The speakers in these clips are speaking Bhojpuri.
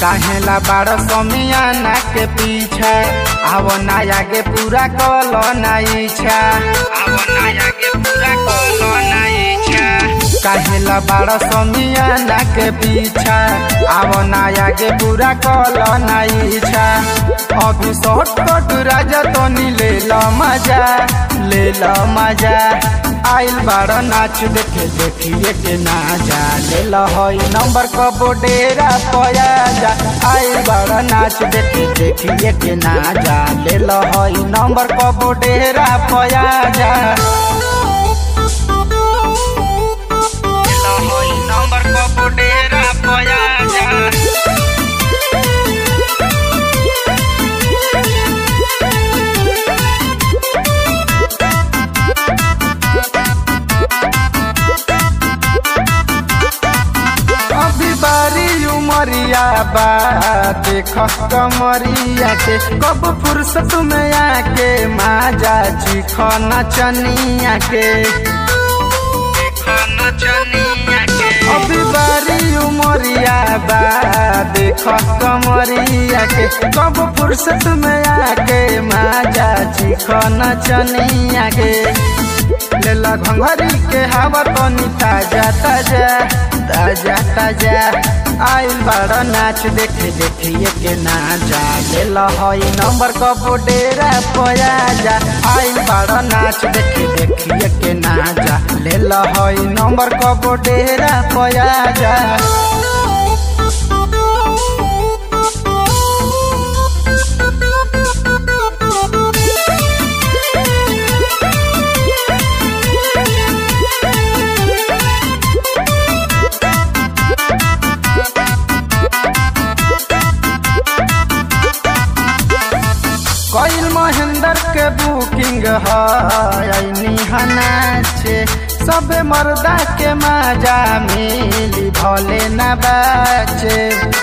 काहेला बाड़ समियाना के पीछा आवो ना आगे पूरा कल ना इच्छा आवो ना आगे पूरा कल ना इच्छा काहेला बाड़ समियाना के पीछा आवो ना आगे पूरा कल ना इच्छा अभी शॉर्टकट राजा तो ले लो मजा ले लो मजा आइल बाड़ नाच देखे देखिए के ना जा ले लो हई नंबर कबो डेरा पया जा आइल बाड़ नाच देखे देखिए के ना जा ले लो हई नंबर कबो डेरा पया जा ले लो हई नंबर कबो डेरा पया जा अभी बारी उमरिया बा देख कमरिया के कब फुर्सत में आके माजा चिख नचनिया के अभी बारी उमरिया बा देख कमरिया के कब फुर्सत में आके माजा चिख नचनिया के लेला घंघरी के हवा तनी ताजा ताजा ताजा ताजा आइल बड़ा नाच देखे देखिए के ना जा लेला हई नंबर कबो डेरा पया जा आइल बड़ा नाच देखे देखिए के ना जा लेला हई नंबर कबो डेरा पया जा कईल महेंद्र के बुकिंग है हनाचे सब मर्दा के मजा मिली भले न बाचे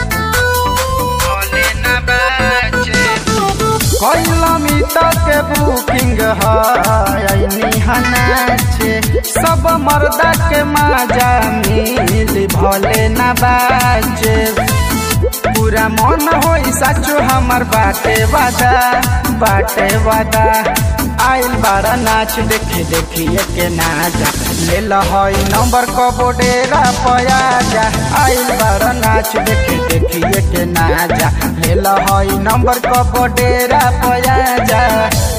भले न बाचे कईल मित के बुकिंग है हनाचे सब मर्दा के मजा मिली भले न बाचे पूरा मन होई साचो हमर बाटे वादा बाटे वादा आइल बारा नाच देखे देखिए के ना जा ले हई नंबर कबो डेरा पया जा आइल बारा नाच देखे देखिए के ना जा ले हई नंबर कबो डेरा पया जा